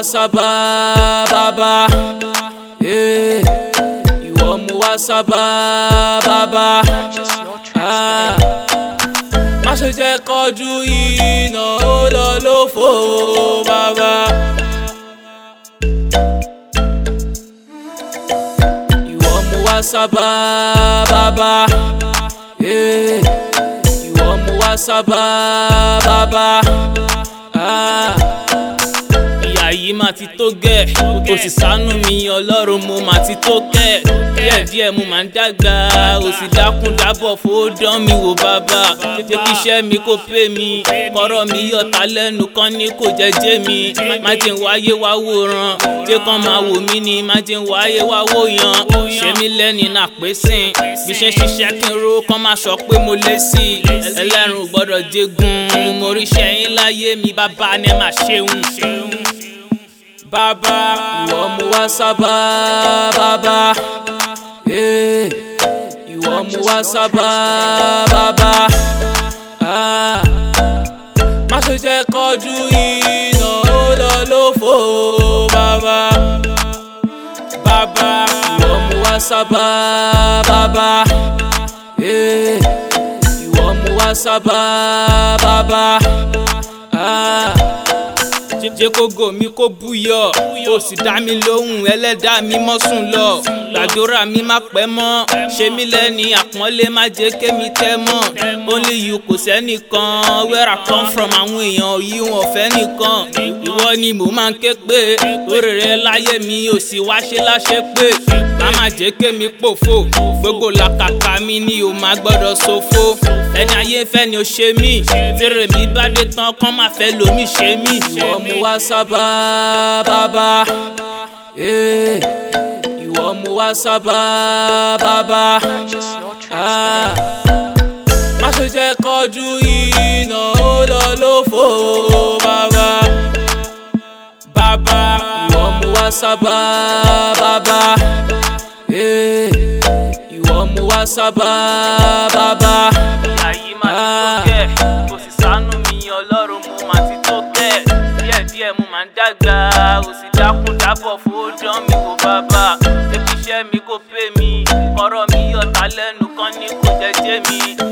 sábà bàbá eh, ìwọ mú wá sábà bàbá ah, má ṣe jẹ́ kọjú iná ó lọ lófo bàbá. ìwọ mú wá sábà bàbá eh, ìwọ mú wá sábà bàbá. Ah ìyá yìí máa ti tó gẹ̀ kò sì sánú mi ọlọ́run mo máa ti tó kẹ̀ díẹ̀díẹ̀ mo máa ń dàgbà ò sì dákun dábọ̀ fòódán mi wò bàbá tètè kí iṣẹ́ mi kó pè mí kọ́rọ̀ mi yọ̀tá lẹ́nu kan ní kò jẹ́jẹ́ mi má jẹ́ ń wáyé wá wòran jẹ́ kán máa wò mí ni má jẹ́ ń wáyé wá wòyàn ṣé mi lẹ́ni náà pé sìn bí ṣe ń ṣiṣẹ́ kí n ro kán máa sọ pé mo lé sí i ẹlẹ́rùn ò gbọ́dọ̀ jẹ́gun mo rí ṣẹ́yìn láyé mi bàbá ni ẹ máa ṣeun bàbá ìwọ mú wá sábà bàbá eh, ìwọ mú wá sábà bàbá ah, má ṣe jẹ́ kọjú iná ó lọ lófo bàbá bàbá ìwọ mú wá sábà bàbá eh, ìwọ mú wá sábà bàbá. Ah, jẹ́ kó gò mí kó búyọ̀ ó sì dá mi lóhùn ẹlẹ́dàá mi mọ́ sùn lọ gbàdúrà mi má pẹ́ mọ́ ṣe mí lẹ́ni àpọ́nlé má jẹ́ kémi tẹ́ mọ́ only you kò sẹ́nìkan where I come from àwọn èèyàn yìí wọn fẹ́ nìkan ìwọ ni mo máa ń ké pé orí rẹ láyé mi ò sì wá ṣe láṣẹ pé má má jẹ́ kémi pòfo gbogbo làkàkà mi ni o má gbọ́dọ̀ ṣòfò ẹni ayé fẹ́ ni o ṣe mí tèrè mi bá dé tán kán má fẹ́ lomi ṣe mí ìwọ mú wá sábà bàbá eh, ìwọ mú wá sábà bàbá ah, má ṣe jẹ́ kọjú iná ó lọ lófo bàbá bàbá ìwọ mú wá sábà bàbá eh, ìwọ mú wá sábà bàbá. ìyá yìí máa ti tó kẹ́ kò sì sánú mi ọlọ́run mo máa ti tó kẹ́ díẹ̀díẹ̀ mo máa ń dàgbà ò sì dákun dábọ̀ fòódán mi wò bàbá tẹ́kí iṣẹ́ mi kó pè mí kọ́rọ̀ mi yọ̀tá lẹ́nu kan ní kò jẹ́jẹ́ mi